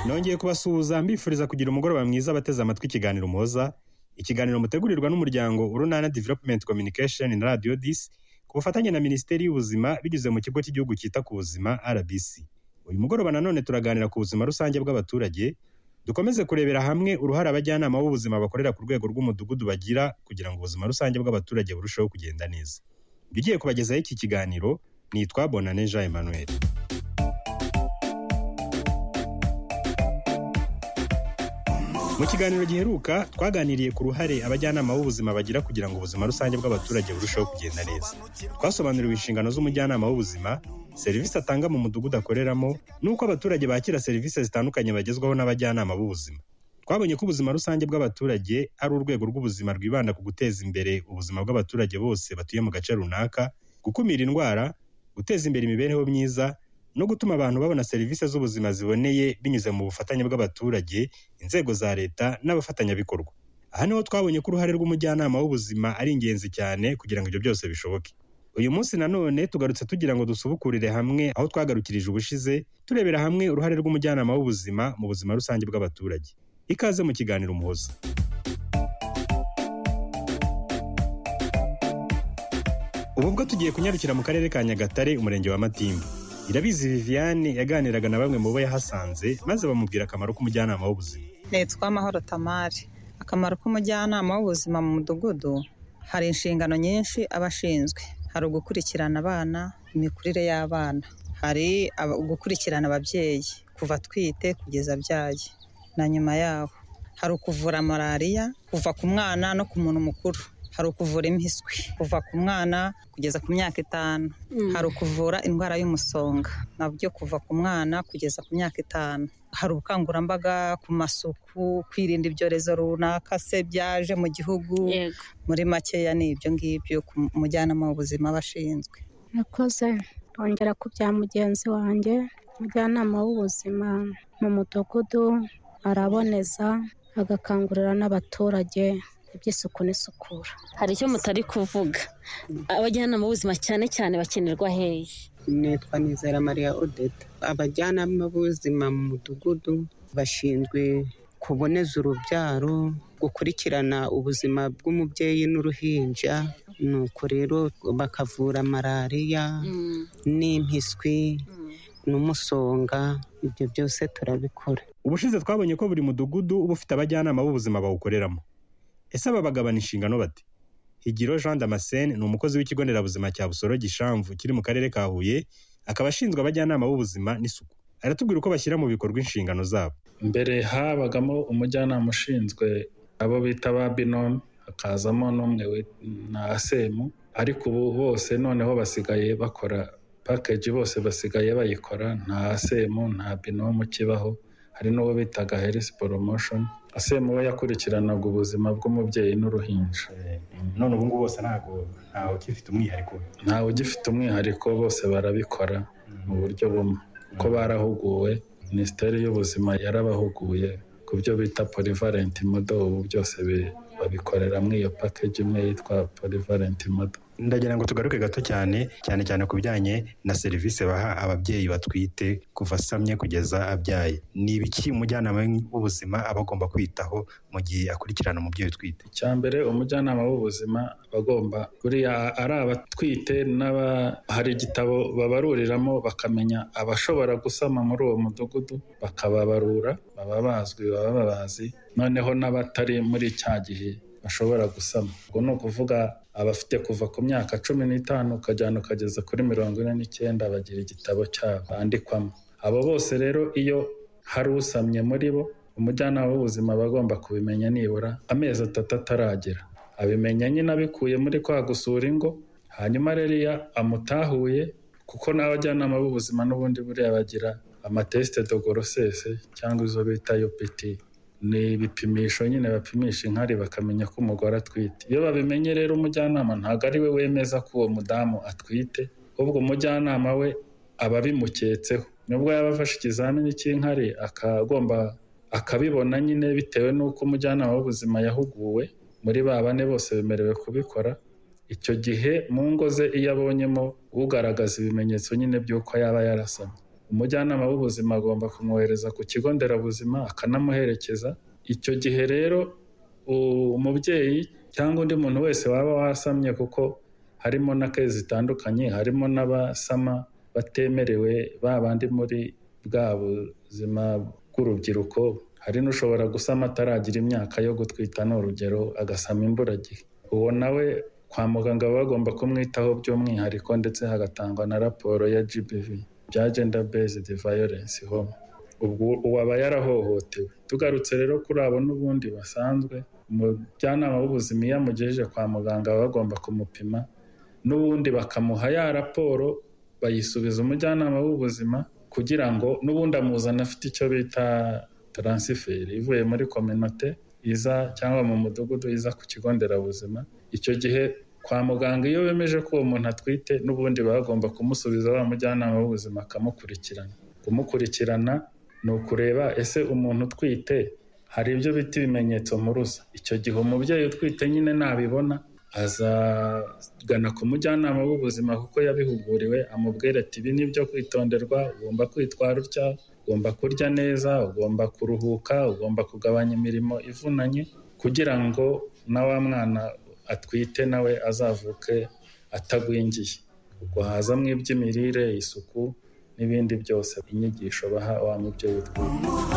nongeye kubasuhuza mbifuriza kugira umugoroba mwiza bateze amatwi ikiganiro muhoza ikiganiro mutegurirwa n'umuryango urunana development communication na radio dis ku bufatanye na minisiteri y'ubuzima binyuze mu kigo cy'igihugu cyita ku buzima rbc uyu mugoroba nanone turaganira ku buzima rusange bw'abaturage dukomeze kurebera hamwe uruhare abajyanama b'ubuzima bakorera ku rwego rw'umudugudu bagira kugira ngo ubuzima rusange bw'abaturage burusheho kugenda neza ibyo ugiye kubagezaho iki kiganiro nitwa bonane jean emmanuel mu kiganiro giheruka twaganiriye ku ruhare abajyanama b'ubuzima bagira kugira ngo ubuzima rusange bw'abaturage burusheho kugenda neza twasobanuriwe inshingano z'umujyanama w'ubuzima serivisi atanga mu mudugudu akoreramo n'uko abaturage bakira serivisi zitandukanye bagezwaho n'abajyanama b'ubuzima twabonye ko ubuzima rusange bw'abaturage ari urwego rw'ubuzima rwibanda ku guteza imbere ubuzima bw'abaturage bose batuye mu gace runaka gukumira indwara guteza imbere imibereho myiza no gutuma abantu babona serivisi z'ubuzima ziboneye binyuze mu bufatanye bw'abaturage inzego za leta n'abafatanyabikorwa aha niho twabonye ko uruhare rw'umujyanama w'ubuzima ari ingenzi cyane kugira ngo ibyo byose bishoboke uyu munsi nanone tugarutse tugira ngo dusubukurire hamwe aho twagarukirije ubushize turebera hamwe uruhare rw'umujyanama w'ubuzima mu buzima rusange bw'abaturage ikaze mu kiganiro umuhoza ubu bwo tugiye kunyarukira mu karere ka nyagatare umurenge wa matimba irabizi viviane yaganiraga na bamwe mu bo yahasanze maze bamubwira akamaro k'umujyanama w'ubuzima nitwa amahoro tamari akamaro k'umujyanama w'ubuzima mu mudugudu hari inshingano nyinshi aba ashinzwe hari ugukurikirana abana imikurire y'abana hari gukurikirana ababyeyi kuva atwite kugeza abyaye na nyuma yaho hari ukuvura malariya kuva ku mwana no ku muntu mukuru hari ukuvura impiswi kuva ku mwana kugeza ku myaka itanu hari ukuvura indwara y'umusonga nabyo kuva ku mwana kugeza ku myaka itanu hari ubukangurambaga ku masuku kwirinda ibyorezo runaka se byaje mu gihugu muri makeya ni ibyo ngibyo ku mujyanama w'ubuzima aba ashinzwe nakoze kongera ku bya mugenzi wanjye umujyanama w'ubuzima mu mudugudu araboneza agakangurira n'abaturage iby'isuku n'isukura hari icyo mutari kuvuga abajyanama b'ubuzima cyane cyane bakenerwa hehe nitwa nizera mariya odeta abajyanama b'ubuzima mu mudugudu bashinzwe kuboneza urubyaro gukurikirana ubuzima bw'umubyeyi n'uruhinja nuko rero bakavura malariya n'impiswi n'umusonga ibyo byose turabikora ubushize twabonye ko buri mudugudu uba ufite abajyanama b'ubuzima bawukoreramo ese aba bagabana inshingano bate higiro jean damascene ni umukozi w'ikigo nderabuzima cya busoro gishamvu kiri mu karere ka huye akaba ashinzwe abajyanama b'ubuzima n'isuku aratubwira uko bashyira mu bikorwa inshingano zabo mbere habagamo umujyanama ushinzwe abo bita ba binomu hakazamo n'umwe na asemu ariko ubu bose noneho basigaye bakora pakeji bose basigaye bayikora nta asemu nta binomu kibaho hari n'uwo bitaga herisi poromoshoni asemu we yakurikiranaga ubuzima bw'umubyeyi n'uruhinja none ubu ngubu bose ntabwo ntawe ugifite umwihariko ntawe ugifite umwihariko bose barabikora mu buryo bumwe kuko barahuguwe minisiteri y'ubuzima yarabahuguye ku byo bita polivalenti modo ubu byose babikoreramo iyo pakeji imwe yitwa polivalenti modo ndagira ngo tugaruke gato cyane cyane cyane ku bijyanye na serivisi baha ababyeyi batwite kuva asamye kugeza abyaye ni ibiki umujyanama w'ubuzima aba agomba kwitaho mu gihe akurikirana umubyeyi utwite icya mbere umujyanama w'ubuzima aba agomba buriya ari abatwite n'aba hari igitabo babaruriramo bakamenya abashobora gusama muri uwo mudugudu bakababarura baba bazwi baba babazi noneho n'abatari muri cya gihe bashobora gusama ubwo ni ukuvuga abafite kuva ku myaka cumi n'itanu ukajyana ukageza kuri mirongo ine n'icyenda bagira igitabo cyabo bandikwamo abo bose rero iyo hari usamye muri bo umujyanama w'ubuzima aba agomba kubimenya nibura amezi atatu ataragera abimenya nyine abikuye muri kwa gusura ingo hanyuma rero iyo amutahuye kuko n'abajyanama b'ubuzima n'ubundi buriya bagira amatesite dogorosese cyangwa izo bita yopiti ni ibipimisho nyine bapimisha inkari bakamenya ko umugore atwite iyo babimenye rero umujyanama ntabwo ari we wemeza ko uwo mudamu atwite ahubwo umujyanama we aba abimuketseho nubwo yaba afashe ikizamini cy'inkari akagomba akabibona nyine bitewe n'uko umujyanama w'ubuzima yahuguwe muri ba bane bose bemerewe kubikora icyo gihe mu ngo ze iyo abonyemo ugaragaza ibimenyetso nyine by'uko yaba yarasamye umujyanama w'ubuzima agomba kumwohereza ku kigo nderabuzima akanamuherekeza icyo gihe rero umubyeyi cyangwa undi muntu wese waba wasamye kuko harimo na ke zitandukanye harimo n'abasama batemerewe babandi muri bwa buzima bw'urubyiruko hari n'ushobora gusama ataragira imyaka yo gutwita ni urugero agasama imburagihe uwo nawe kwa muganga baba bagomba kumwitaho by'umwihariko ndetse hagatangwa na raporo ya GBV bya gender based violence home ubwo uwaba yarahohotewe tugarutse rero kuri abo n'ubundi basanzwe umujyanama w'ubuzima iyo amugejeje kwa muganga baba bagomba kumupima n'ubundi bakamuha ya raporo bayisubiza umujyanama w'ubuzima kugira ngo n'ubundi amuzana afite icyo bita taransiferi ivuye muri kominote iza cyangwa mu mudugudu iza ku kigo nderabuzima icyo gihe kwa muganga iyo bemeje ko uwo muntu atwite n'ubundi baba bagomba kumusubiza wa mujyanama w'ubuzima akamukurikirana kumukurikirana ni ukureba ese umuntu utwite hari ibyo bita ibimenyetso mpuruza icyo gihe umubyeyi utwite nyine nabibona azagana ku mujyanama w'ubuzima kuko yabihuguriwe amubwira ati ibi ni ibyo kwitonderwa ugomba kwitwara utya ugomba kurya neza ugomba kuruhuka ugomba kugabanya imirimo ivunanye kugira ngo na wa mwana atwite nawe azavuke atagwingiye ubwo hazamo iby'imirire isuku n'ibindi byose inyigisho baha wa mubyeyi utwite